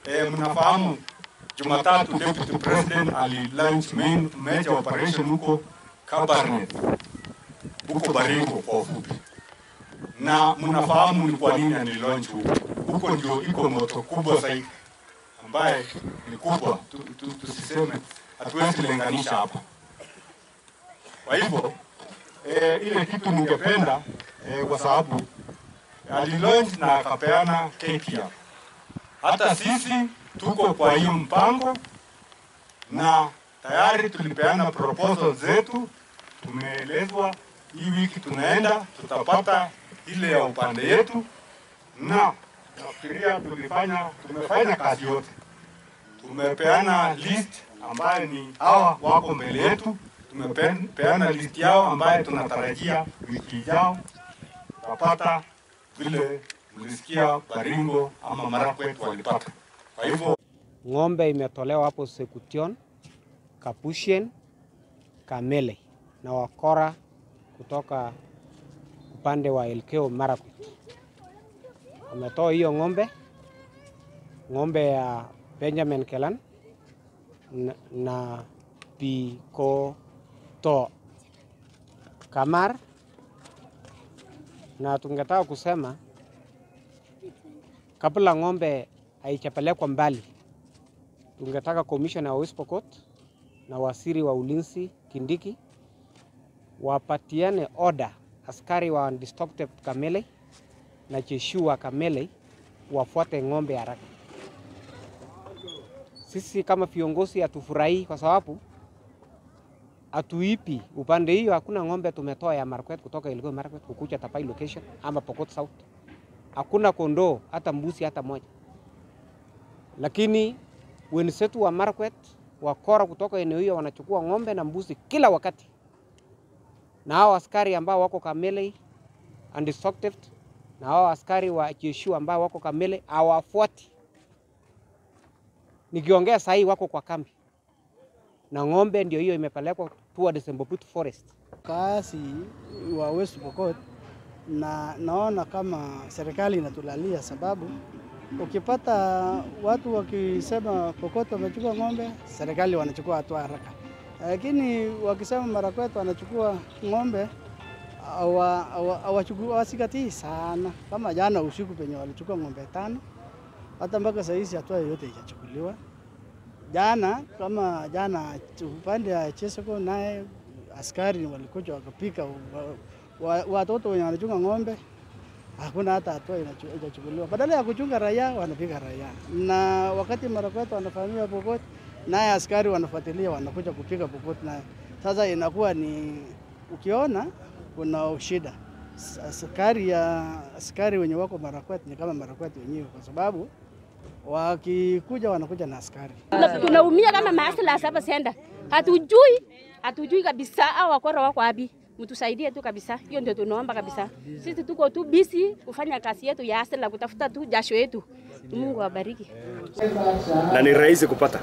eh, mnafahamu Jumatatu Deputy President ali launch main major operation huko Kabarnet huko Baringo kwa ufupi, na mnafahamu ni kwa nini ali launch huko. Huko ndio iko moto kubwa zaidi ambaye ni kubwa, tu- tu- tusiseme hatuwezi linganisha hapa. Kwa hivyo eh, ile kitu ningependa eh, kwa sababu alilaunch na akapeana keki hapa. Hata sisi tuko kwa hiyo mpango na tayari tulipeana proposal zetu, tumeelezwa hii wiki tunaenda tutapata ile ya upande yetu, na nafikiria tulifanya tumefanya kazi yote, tumepeana list ambayo ni hawa wako mbele yetu, tumepeana list yao ambayo tunatarajia wiki ijao tutapata vile mlisikia Baringo ama Marakwet walipata. Kwa hivyo Ng'ombe imetolewa hapo Sekution, Kapusien, Kamele na wakora kutoka upande wa Elgeyo Marakwet. Wametoa hiyo ng'ombe, ng'ombe ya Benjamin Kelan na, na Pikoto Kamar, na tungetaka kusema kabla ng'ombe haijapelekwa mbali tungetaka commissioner wa West Pokot na waziri wa ulinzi Kindiki wapatiane order askari wa undistracted Kamele na jeshi wa Kamele wafuate ng'ombe haraka. Sisi kama viongozi hatufurahii kwa sababu hatuipi upande hiyo. Hakuna ng'ombe tumetoa ya Marakwet kutoka Elgeyo Marakwet kukuja Tapai location ama Pokot South. Hakuna kondoo hata mbuzi hata moja, lakini wenzetu wa Marakwet wakora kutoka eneo hiyo wanachukua ng'ombe na mbuzi kila wakati, na hao askari ambao wako Kamele undistracted na hao askari wa jeshi ambao wako Kamele hawafuati. Nikiongea sahii wako kwa kambi na ng'ombe ndio hiyo imepelekwa towards Embobut Forest. Kaasi wa West Pokot na naona kama serikali inatulalia, sababu ukipata watu wakisema Pokot wamechukua ng'ombe, serikali wanachukua hatua haraka, lakini wakisema Marakwet wanachukua ng'ombe hawa- hawa- hawachukui- hawazingatii sana. Kama jana usiku penye walichukua ng'ombe tano, hata mpaka saa hizi hatua yoyote haijachukuliwa. Jana kama jana upande ya Chesoko naye askari walikuja wakapika wa- wa- watoto wenye wanachunga ng'ombe, hakuna hata hatua inachu- inachukuliwa. Badala ya kuchunga raia wanapiga raia, na wakati Marakwet wanafahamiwa Pokot, naye askari wanafuatilia wanakuja kupiga Pokot naye. Sasa inakuwa ni ukiona kuna shida. S- Askari ya askari wenye wako Marakwet ni kama Marakwet wenyewe, kwa sababu wakikuja wanakuja na askari. Tuna- tunaumia kama maasla hapa senda, hatujui hatujui kabisa au wakora wako wapi. Mtusaidie tu kabisa, hiyo ndio tunaomba kabisa. Sisi tuko tu busy kufanya kazi yetu ya asila, kutafuta tu jasho yetu. Mungu awabariki. na ni rahisi kupata,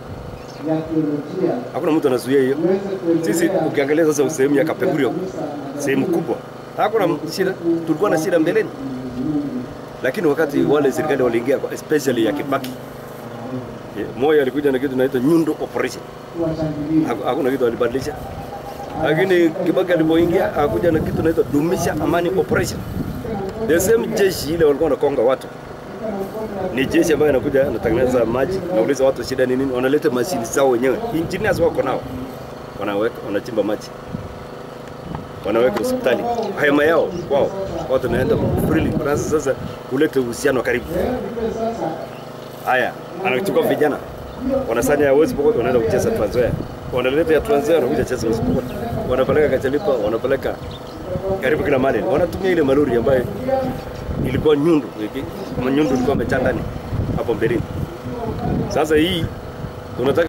hakuna mtu anazuia hiyo. Sisi ukiangalia sasa sehemu ya Kapengurio, sehemu kubwa, hakuna shida. Tulikuwa na shida mbeleni, lakini wakati wale serikali waliingia, especially ya Kibaki, eh, Moi alikuja na kitu inaitwa nyundo operation, Haku- hakuna kitu alibadilisha. Lakini Kibaki alipoingia akuja na kitu inaitwa dumisha amani operation. The same jeshi ile walikuwa wanakonga watu ni jeshi ambayo inakuja anatengeneza maji, nauliza watu shida ni nini, wanaleta mashini zao wenyewe, engineers wako nao, wanaweka wanachimba maji, wanaweka hospitali, hema yao kwao, watu wanaenda freely. Sasa sasa kuleta uhusiano wa karibu. Haya, anachukua vijana wanasanya ya West Pokot, wanaenda kucheza Trans Nzoia, wanaleta ya Trans Nzoia, wanakuja cheza West Pokot, wanapeleka Kachalipa, wanapeleka karibu kila mahali, wanatumia ile malori ambayo ilikuwa nyundu, iki- nyundu ilikuwa imejaa ndani hapo mbeleni. Sasa hii tunataka